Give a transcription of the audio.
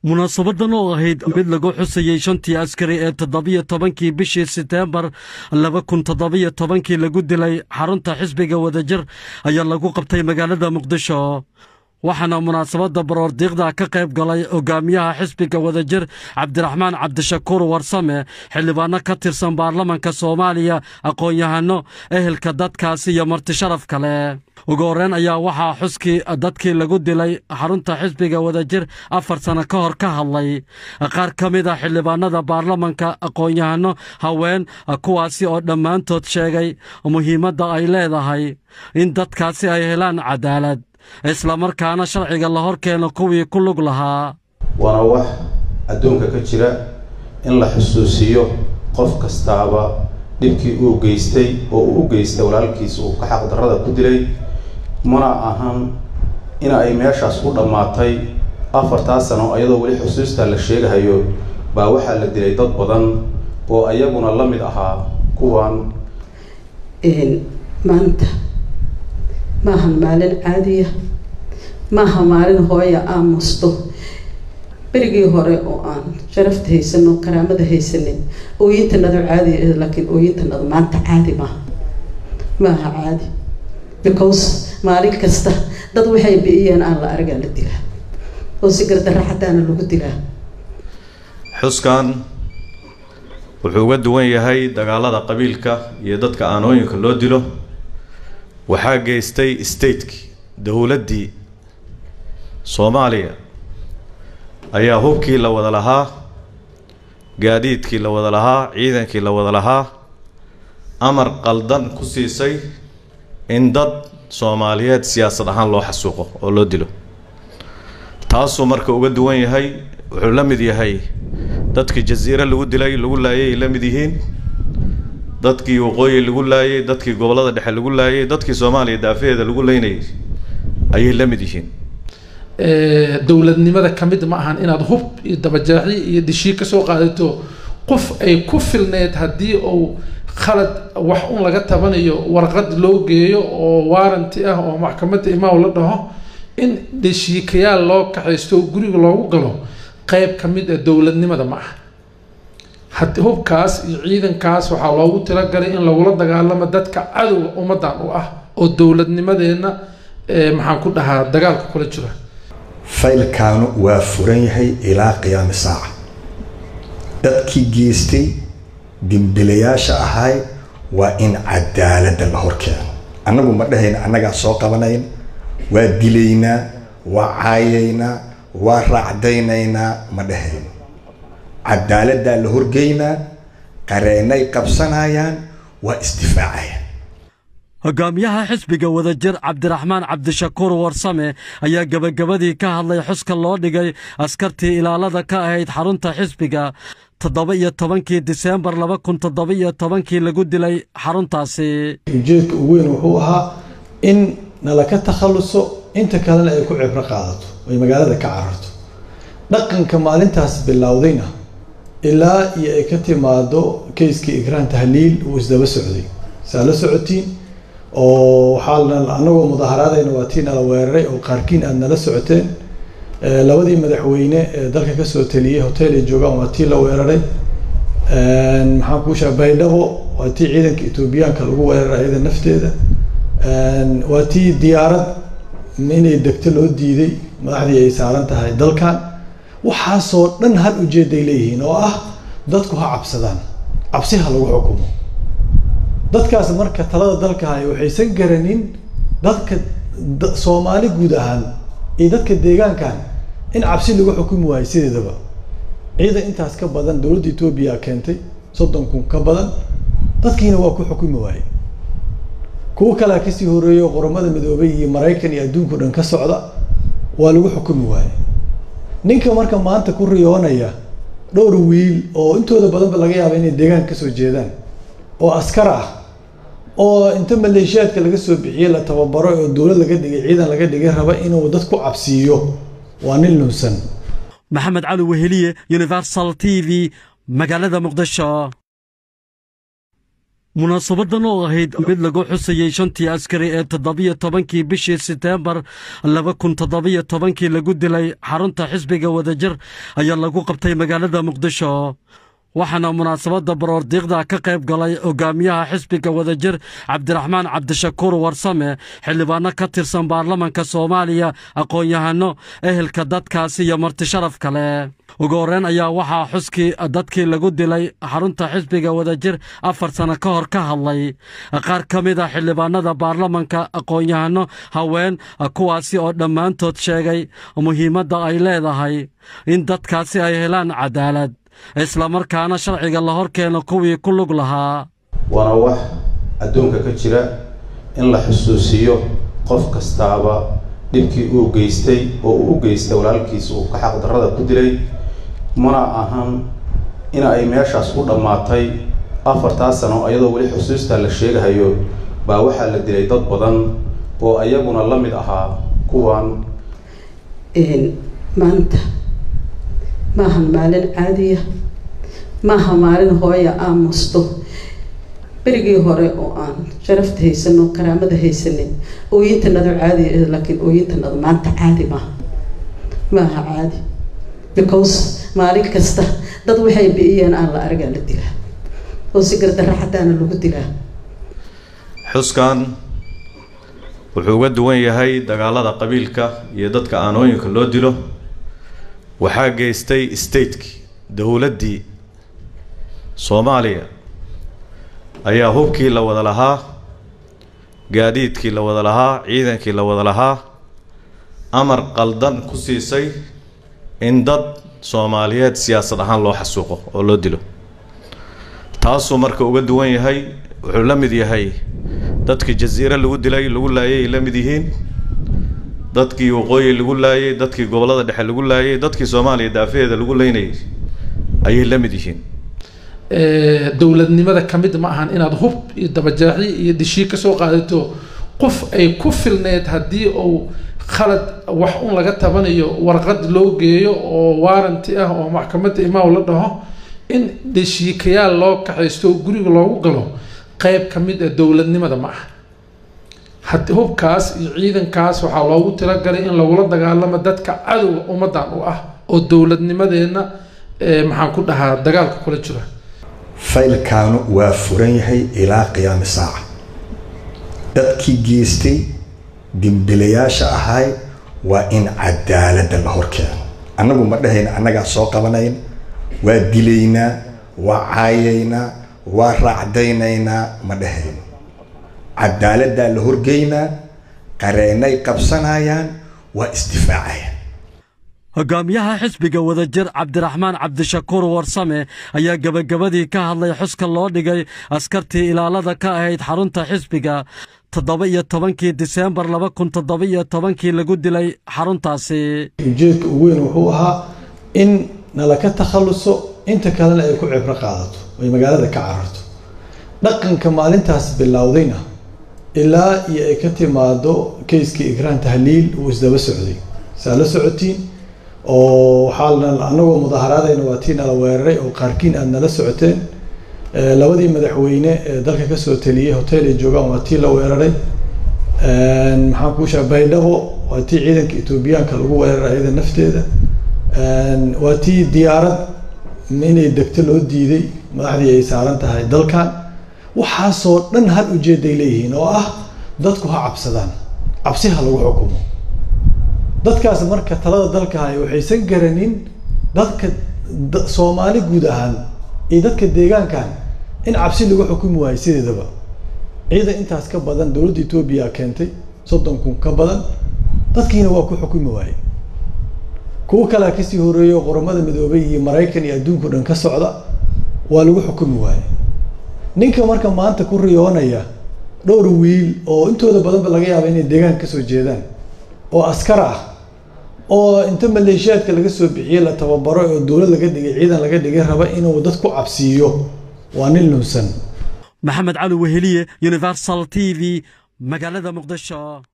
munaasabadan oo ahayd mid lagu xusayey shantii askari ee toddobiyo tobankii bishii seteembar laba kun toddobiyo tobankii lagu dilay xarunta xisbiga wadajir ayaa lagu qabtay magaalada muqdisho waxaana munaasabadda baroordiiqda ka qayb galay hogaamiyaha xisbiga wadajir cabdiraxmaan cabdishakuur warsame xildhibaano ka tirsan baarlamanka soomaaliya aqoon-yahano ehelka dadkaasi iyo marti sharaf kale ugu horreyn ayaa waxaa xuskii dadkii lagu dilay xarunta xisbiga wadajir afar sano ka hor ka hadlay qaar ka mid a xildhibaanada baarlamanka aqoon-yahano haween kuwaasi oo dhammaantood sheegay muhiimadda ay leedahay in dadkaasi ay helaan cadaalad islamarkaana sharciga la hor keeno kuwii ku lug lahaa waana wax adduunka ka jira in la xusuusiyo qof kastaaba dhibkii uu geystay oo uu u geystay walaalkiis uu ka xaqdarrada ku dilay mana ahan in ay meeshaas u dhammaatay afartaas sano iyadoo weli xusuustaa la sheegahayo baa waxaa la dilay dad badan oo ayaguna la mid ahaa kuwan maanta maahan maalin caadiya maaha maalin hooya aamusto berigii hore oo aan sharafta haysano karaamada haysanin ooyintanadu caadi ah laakiin ooyintanadu maanta caadi maaha maaha caadi because maalin kasta dad waxay bi'iyeen aan la argaa la dilaa oo si gardarra xataana lagu dilaa xuskan wuxuu uga duwan yahay dagaalada qabiilka iyo dadka aanooyinka loo dilo waxaa geystay stateki dowladdii soomaaliya ayaa hubkii la wada lahaa gaadiidkii la wada lahaa ciidankii la wada lahaa amar qaldan ku siisay in dad soomaaliyeed siyaasad ahaan loo xasuuqo oo loo dilo taasuu marka uga duwan yahay wuxuu la mid yahay dadkii jasiire lagu dilay lagu laayay ay la mid yihiin dadkii waqooyi lagu laayay dadkii gobollada dhexe lagu laayay dadkii soomaaliya daafaheeda lagu leynayay ayay la mid yihiin dowladnimada ka mid ma ahan inaad hub iyo dabajaaxi iyo dishii kasoo qaadato qof ay ku filneed haddii uu khalad wax un laga tabanayo warqad loo geeyo oo waaranti ah oo maxkamadda imaaw la dhaho in deshiikayaal loo kaxaysto oo guriga loogu galo qeyb ka mid ah dowladnimada ma aha had hubkaas iyo ciidankaas waxaa loogu talagalay in lagula dagaalamo dadka cadowga ummaddan u ah oo dowladnimadeenna maxaan ku dhahaa dagaalka kula jira faylkaanu waa furan yahay ilaa qiyaami saaca dadkii geystay dimbilayaasha ahay waa in cadaaladda la horkeeno annagu ma dhahayna annagaa soo qabanayn waa dilaynaa waa caayaynaa waa raacdaynaynaa ma dhahayno cadaaladdaa la horgeynaa qareennay qabsanayaan waa isdifaacayaan hogaamiyaha xisbiga wadajir cabdiraxmaan cabdishakuur warsame ayaa gebagabadii ka hadlay xuska loo dhigay askartii ilaalada ka ahayd xarunta xisbiga toddoba iyo tobankii diseembar laba kun toddoba iyo tobankii lagu dilay xaruntaasi ujeedka ugu weyn wuxuu ahaa in nala ka takhalluso inta kalena ay ku cibro qaadato ay magaalada ka cararto dhaqanka maalintaas bilowdayna ilaa iyo ay ka timaado kayskii ikraan tahliil uu isdaba socday saa la socotiin oo waxaa anagoo mudaaharaadayna waa tii nala weeraray oo qaarkiin aada nala socoteen labadii madaxweyne ee dalka kasoo taliyey hotel ay joogaan waa tii la weeraray maxaan kuu sheega baydhabo waa tii ciidanka etoobiyaanka lagu weeraray ayada nafteeda waa tii diyaarad inay degto loo diiday madaxdii ay saaran tahay dalkan waxaasoo dhan hal ujeeday leeyihiin oo ah dadku ha cabsadaan cabsi ha lagu xukumo dadkaas marka talada dalka hay waxaysan garanin dadka soomaali guud ahaan iyo dadka deegaankan in cabsi lagu xukumi waayo sideedaba ciidan intaas ka badan dowladda etoobiya keentay soddon kun ka badan dadkiina waa ku xukumi waaye kuwo kalea kasii horeeyo qoramada midoobay iyo maraykan iyo adduunka o dhan ka socda waa lagu xukumi waaye ninka marka maanta ku riyoonaya dhowr wiil oo intooda badanba laga yaaba inay deegaanka kasoo jeedaan oo askar ah oo inta maleeshiyaadka laga soo bixiyey la tababaro oo dowlad laga dhigay ciidan laga dhigay raba inuu dad ku cabsiiyo waa nin lunsan maxamed cali weheliye universal t v magaalada muqdisho munaasabadan oo ahayd mid lagu xusayey shantii askari ee toddobiyo tobankii bishii seteembar laba kun toddobiyo tobankii lagu dilay xarunta xisbiga wadajir ayaa lagu qabtay magaalada muqdisho waxaana munaasabadda baroordiiqda ka qayb galay hogaamiyaha xisbiga wadajir cabdiraxmaan cabdishakuur warsame xildhibaano ka tirsan baarlamanka soomaaliya aqoon-yahano ehelka dadkaasi iyo marti sharaf kale ugu horreyn ayaa waxaa xuskii dadkii lagu dilay xarunta xisbiga wadajir afar sano ka hor ka hadlay qaar ka mid a xildhibaanada baarlamanka aqoon-yahano haween kuwaasi oo dhammaantood sheegay muhiimadda ay leedahay in dadkaasi ay helaan cadaalad islamarkaana sharciga la hor keeno kuwii ku lug lahaa waana wax adduunka ka jira in la xusuusiyo qof kastaaba dhibkii uu geystay oo uu u geystay walaalkiis uu ka xaqdarrada ku dilay mana ahan in ay meeshaas ku dhammaatay afartaas sano iyadoo weli xusuustaa la sheegahayo baa waxaa la dilay dad badan oo iyaguna la mid ahaa kuwan maanta maahan maalin caadiya maaha maalin hooya aamusto berigii hore oo aan sharafta haysano karaamada haysanin ooyintanadu caadi ah laakiin ooyintanadu maanta caadi maaha maaha caadi because maalin kasta dad waxay bi'iyeen aan la aragaa la dilaa oo si gardarra xataana lagu dilaa xuskan wuxuu uga duwan yahay dagaalada qabiilka iyo dadka aanooyinka loo dilo waxaa geystay stateki dowladdii soomaaliya ayaa hubkii la wada lahaa gaadiidkii la wada lahaa ciidankii la wada lahaa amar qaldan ku siisay in dad soomaaliyeed siyaasad ahaan loo xasuuqo oo loo dilo taasuu marka uga duwan yahay wuxuu la mid yahay dadkii jasiire lagu dilay lagu laayay la mid yihiin dadkii waqooyi lagu laayay dadkii gobollada dhexe lagu laayay dadkii soomaaliya daafaheeda lagu leynayay ayay la mid yihiin dowladnimada ka mid ma ahan inaad hub iyo dabajaaxi iyo dishii kasoo qaadato qof ay ku filneed haddii uu khalad wax un laga tabanayo warqad loo geeyo oo waaranti ah oo maxkamadda imaaw la dhaho in deshiikayaal loo kaxaysto oo guriga loogu galo qeyb ka mid ah dowladnimada ma aha had hubkaas iyo ciidankaas waxaa loogu talagalay in lagula dagaalamo dadka cadowga ummaddan u ah oo dowladnimadeenna maxaan ku dhahaa dagaalka kula jira faylkaanu waa furan yahay ilaa qiyaami saaca dadkii geystay dimbilayaasha ahay waa in cadaaladda la horkeeno annagu ma dhahayna annagaa soo qabanayn waa dilaynaa waa caayaynaa waa raacdaynaynaa ma dhahayno cadaaladdaa la horgeynaa qareennay qabsanayaan waa isdifaacayaan hogaamiyaha xisbiga wadajir cabdiraxmaan cabdishakuur warsame ayaa gebagabadii ka hadlay xuska loo dhigay askartii ilaalada ka ahayd xarunta xisbiga toddoba iyo tobankii diseembar laba kun toddoba iyo tobankii lagu dilay xaruntaasi ujeedka ugu weyn wuxuu ahaa in nala ka takhaluso inta kalena ay ku cibro qaadato ay magaalada ka cararto dhaqanka maalintaas bilowdayna ilaa iyo ay ka timaado kayskii ikraan tahliil uu isdaba socday saa la socotiin oo waxaa anagoo mudaaharaadayna waa tii nala weeraray oo qaarkiin aad nala socoteen labadii madaxweyne ee dalka kasoo taliyey hotel ay joogaan waa tii la weeraray maxaan kuu sheega baydhabo waa tii ciidanka etoobiyaanka lagu weeraray ayada nafteeda waa tii diyaarad inay degto loo diiday madaxdii ay saaran tahay dalkan waxaasoo dhan hal ujeeday leeyihiin oo ah dadku ha cabsadaan cabsi ha lagu xukumo dadkaas marka talada dalka hay waxaysan garanin dadka soomaali guud ahaan iyo dadka deegaankan in cabsi lagu xukumi waayo sideedaba ciidan intaas ka badan dowladda etoobiya keentay soddon kun ka badan dadkiina waa ku xukumi waaye kuwo kalea kasii horeeyo qoramada midoobay iyo maraykan iyo adduunka o dhan ka socda waa lagu xukumi waaye ninka marka maanta ku riyoonaya dhowr wiil oo intooda badanba laga yaaba inay deegaanka kasoo jeedaan oo askar ah oo inta maleeshiyaadka laga soo bixiyey la tababaro oo dowlad laga dhigay ciidan laga dhigay raba inuu dad ku cabsiiyo waa nin lunsan maxamed cali weheliye universal t v magaalada muqdisho